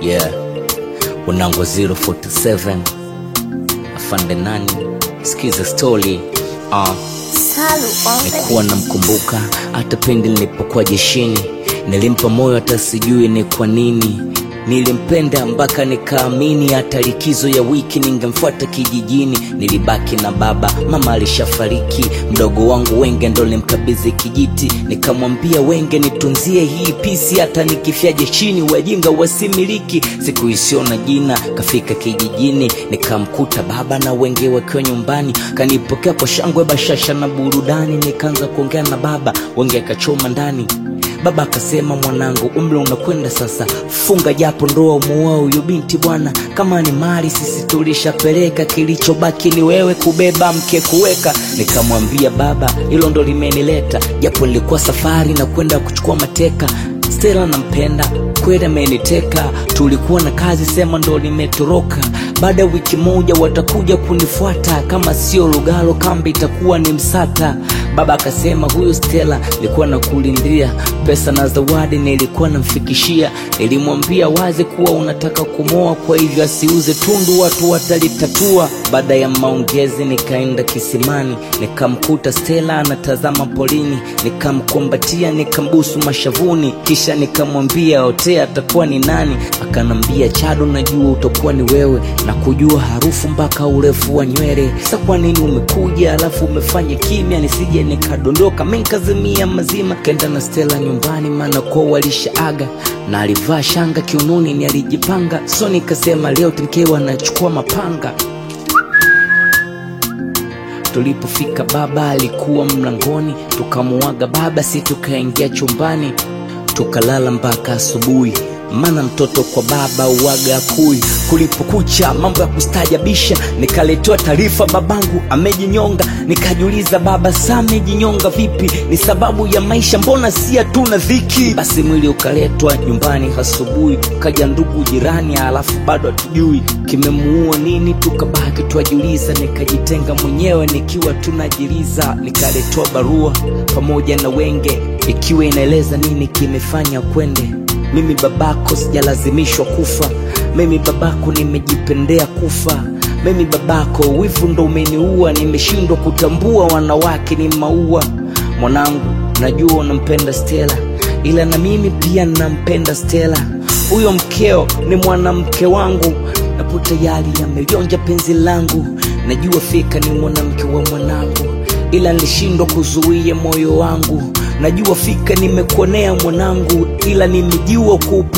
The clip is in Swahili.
yeah unango 047 afande nani sikiza story uh, Salu on the nikuwa namkumbuka hata pindi nilipokuwa jeshini nilimpa moyo hata sijui ni kwa nini nilimpenda mpaka nikaamini hata likizo ya wiki ningemfuata kijijini nilibaki na baba mama alishafariki mdogo wangu wenge ndo limkabidhi kijiti nikamwambia wenge nitunzie hii pisi hata nikifia jeshini wajinga wasimiliki siku isiyo na jina kafika kijijini nikamkuta baba na wenge wakiwa nyumbani kanipokea kwa shangwe bashasha na burudani nikaanza kuongea na baba wenge akachoma ndani baba akasema mwanangu umri unakwenda sasa funga japo ndoa umuoa huyu binti bwana kama ni mali sisi tulishapeleka kilichobaki ni wewe kubeba mke kuweka nikamwambia baba hilo ndo limenileta japo nilikuwa safari na kwenda kuchukua mateka stela nampenda kweli ameniteka tulikuwa na kazi sema ndo limetoroka baada ya wiki moja watakuja kunifuata kama sio lugalo kambi itakuwa ni msata baba akasema huyu stela nilikuwa nakulindia pesa na zawadi nilikuwa namfikishia nilimwambia wazi kuwa unataka kumoa kwa hivyo asiuze tundu watu watalitatua baada ya maongezi nikaenda kisimani nikamkuta stela anatazama polini nikamkumbatia nikambusu mashavuni kisha nikamwambia otea atakuwa ni nani akanambia chado najua utakuwa ni wewe na kujua harufu mpaka urefu wa nywele sa kwa nini umekuja alafu umefanya kimya nisije nikadondoka menkazimia mazima kenda na stela nyumbani maana kwa walishaaga na alivaa shanga kiunoni ni alijipanga so nikasema leo timkewa anachukua mapanga tulipofika baba alikuwa mlangoni tukamuaga baba si tukaingia chumbani tukalala mpaka asubuhi maana mtoto kwa baba uwaga kui kulipokucha mambo ya kustajabisha nikaletewa taarifa babangu amejinyonga nikajiuliza baba saa amejinyonga vipi ni sababu ya maisha mbona si hatuna dhiki basi mwili ukaletwa nyumbani asubuhi kaja ndugu jirani alafu bado hatujui kimemuua nini tukabaki twajiuliza nikajitenga mwenyewe nikiwa tunajiliza nikaletewa barua pamoja na wenge ikiwa inaeleza nini kimefanya kwende mimi babako sijalazimishwa kufa mimi babako nimejipendea kufa mimi babako wivu ndo umeniua nimeshindwa kutambua wanawake ni maua mwanangu najua unampenda stela ila na mimi pia nampenda stela huyo mkeo ni mwanamke wangu napo tayari amelionja penzi langu najua fika ni mwanamke wa mwanangu ila nilishindwa kuzuia moyo wangu najua fika nimekuonea mwanangu ila nimejua kuupu